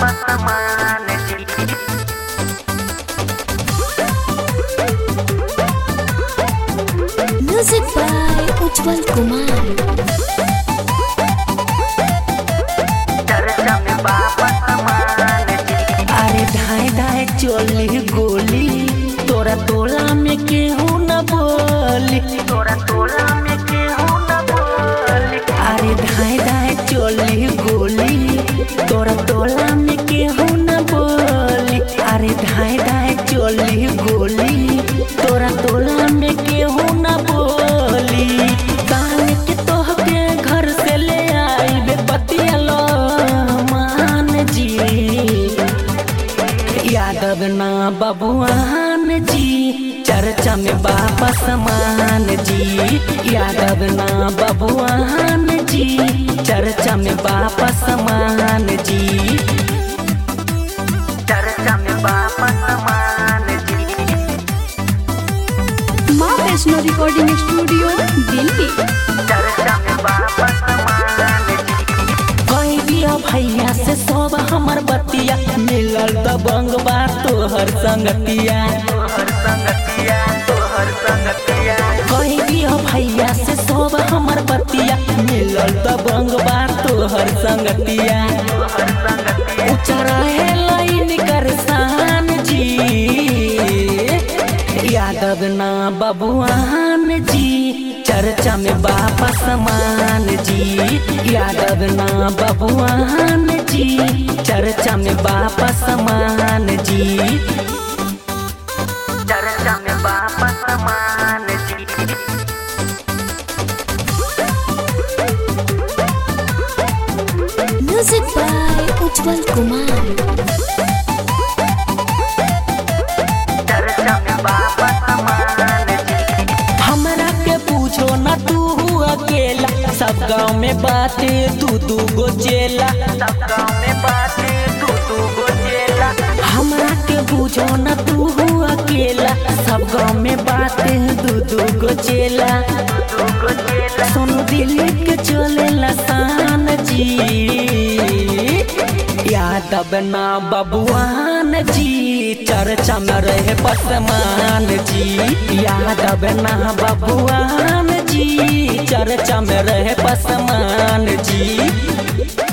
पसमान जी music by उज्जवल कुमार चर्चा में बाबा समान जी अरे धाए धाए चोली गोली तोरा तोला में केहू न बोली तोरा तोला में केहू न बोली अरे धाए धाए चोली गोली तोरा तोला में केहू न बोली अरे धाए धाए चोली गोली तोरा तोला में केहू न बोली कान के तोहके घर से ले आई बे बतिया लो मान जी यादव ना बबुआन जी चर्चा में बाबा समान जी यादव ना बबुआन जी चर्चा में बाबा समान जी चर्चा में बाबा समान जी माँ वैष्णो रिकॉर्डिंग स्टूडियो दिल्ली चर्चा में बाबा समान जी कही दिया भैया से सब हमर बतिया मिलल दबंग बा तोहर संगतिया तोहर संगतिया तोहर संगतिया कही दिया भैया से सब हमर बतिया मिलल दबंग बा तोहर संगतिया तोहर संगतिया ऊंचा रहे लाइन कर शान जी यादव ना बबुआन जी चर्चा में बापा समान जी यादव ना बबुआन जी चर्चा में बापा समान जी चर्चा में बाबा समान जी म्यूजिक बाय उज्जवल कुमार चर्चा में बाबा समान जी हमरा के पूछो न तू अकेला सब गाँव में बाटे दू दू गो चेला सब गाँव में बातें तू तू गो चेला हमरा के पूछो न तू अकेला सब गाँव में बाटे दू दू गो चेला तू गो चेला सोनू दिल्ली के चले लसान जी यादव ना बबुआन जी चर्चा में रहे पसमान जी यादव ना बबुआन जी चर्चा में रहे पसमान जी